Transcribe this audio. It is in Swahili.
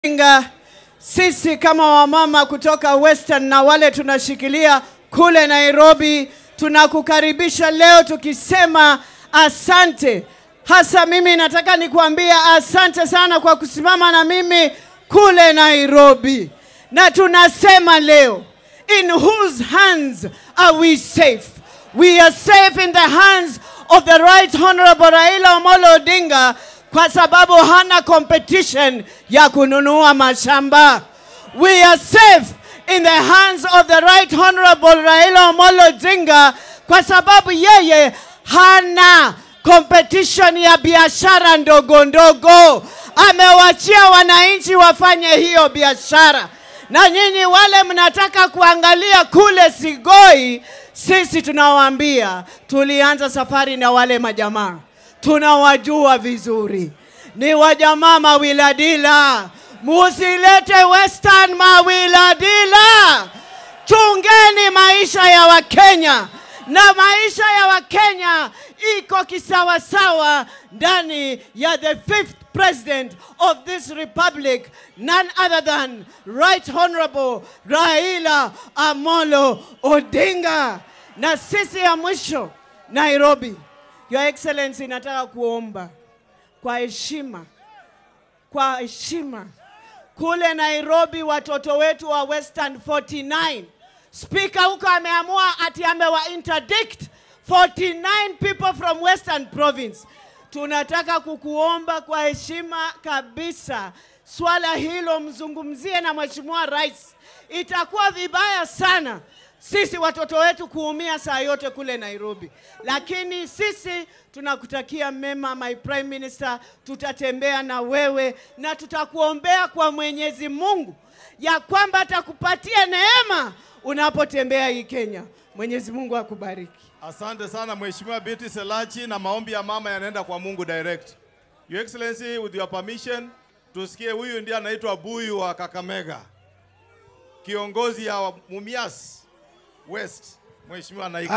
Odinga, sisi kama wamama kutoka Western na wale tunashikilia kule Nairobi, tunakukaribisha leo tukisema asante. Hasa mimi nataka nikuambia asante sana kwa kusimama na mimi kule Nairobi, na tunasema leo, in whose hands are we safe? We are safe in the hands of the right honorable Raila Amolo Odinga kwa sababu hana competition ya kununua mashamba. We are safe in the hands of the right honorable Raila Amolo Odinga kwa sababu yeye hana competition ya biashara ndogo ndogo. Amewachia wananchi wafanye hiyo biashara, na nyinyi wale mnataka kuangalia kule Sigoi, sisi tunawaambia tulianza safari na wale majamaa tunawajua vizuri, ni wajamaa mawiladila. Musilete Western mawiladila. Chungeni maisha ya Wakenya, na maisha ya Wakenya iko kisawasawa ndani ya the fifth president of this republic, none other than Right Honorable Raila Amolo Odinga. Na sisi ya mwisho Nairobi, Your Excellency, nataka kuomba kwa heshima, kwa heshima kule Nairobi, watoto wetu wa Western 49 Spika huko ameamua ati amewa interdict 49 people from Western Province. Tunataka kukuomba kwa heshima kabisa, swala hilo mzungumzie na Mheshimiwa Rais. Itakuwa vibaya sana sisi watoto wetu kuumia saa yote kule Nairobi, lakini sisi tunakutakia mema, my prime minister. Tutatembea na wewe na tutakuombea kwa Mwenyezi Mungu ya kwamba atakupatia neema unapotembea hii Kenya. Mwenyezi Mungu akubariki. Asante sana Mheshimiwa Biti Selachi, na maombi ya mama yanaenda kwa Mungu direct. Your Excellency, with your permission, tusikie huyu ndiye anaitwa Buyu wa Kakamega, kiongozi ya Mumias West, Mheshimiwa Naika.